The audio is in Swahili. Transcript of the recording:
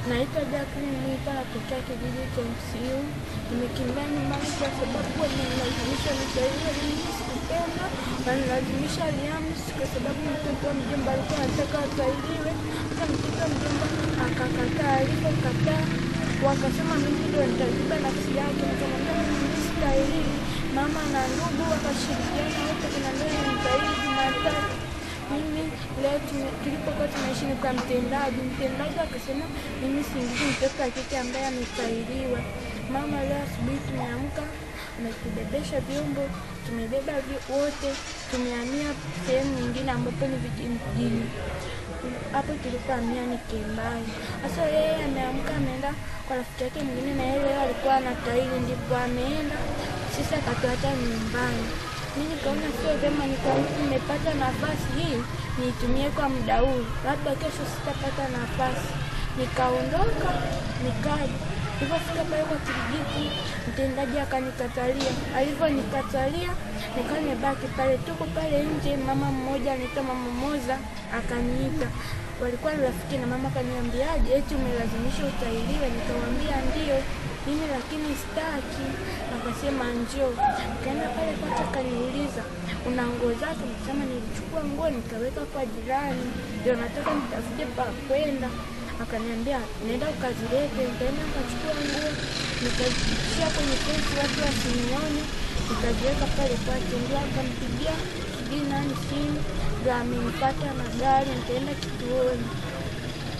Naitwa Jacqueline Mwita, natokea kijiji cha MCU. Nimekimbia nyumbani kwa sababu wamenilazimisha nisaidie. Mimi sikupenda, wanilazimisha Alhamisi kwa sababu mtoto wa mjomba alikuwa anataka asaidiwe. Sasa mtoto wa mjomba akakataa. Alipokataa wakasema mimi ndio nitaziba nafsi yake. Nikamwambia mimi sitahili. Mama na ndugu wakashirikiana wote, kuna ndio nitahili Jumatatu mimi leo tume- tulipokuwa tunaishi ni kwa mtendaji. Mtendaji akasema mimi siingizi mtoto wa kike ambaye amefailiwa. Mama leo asubuhi tumeamka, ametubebesha vyombo, tumebeba vi- wote, tumehamia sehemu nyingine ambapo ni vijijini. Hapo tulipohamia ni Kembai. Sasa yeye ameamka ameenda kwa rafiki yake mwingine, na yeye leo alikuwa anatahiri, ndipo ameenda. Sisi akatuacha nyumbani mi nikaona sio vyema, nikaona nimepata nafasi hii niitumie kwa muda huu, labda kesho sitapata nafasi. Nikaondoka nikaja, nilipofika pale kwa Kirigiti mtendaji akanikatalia. Alivyonikatalia nikawa nimebaki pale, tuko pale nje. Mama mmoja anaitwa Mama Moza akaniita, walikuwa ni rafiki na mama akaniambiaje, eti umelazimishwa utahiriwe? Nikamwambia ndio mimi lakini sitaki. Akasema njoo. Nikaenda pale kwake, akaniuliza una nguo zake? Nikasema nilichukua nguo nikaweka kwa jirani, ndio nataka nitafute pa kwenda. Akaniambia nenda ukazilete. Nikaenda nikachukua nguo nikazitia kwenye pesi, watu wasinione, nikaziweka pale kwake. Ndio akampigia sijui nani simu, ndio amenipata na gari, nikaenda kituoni.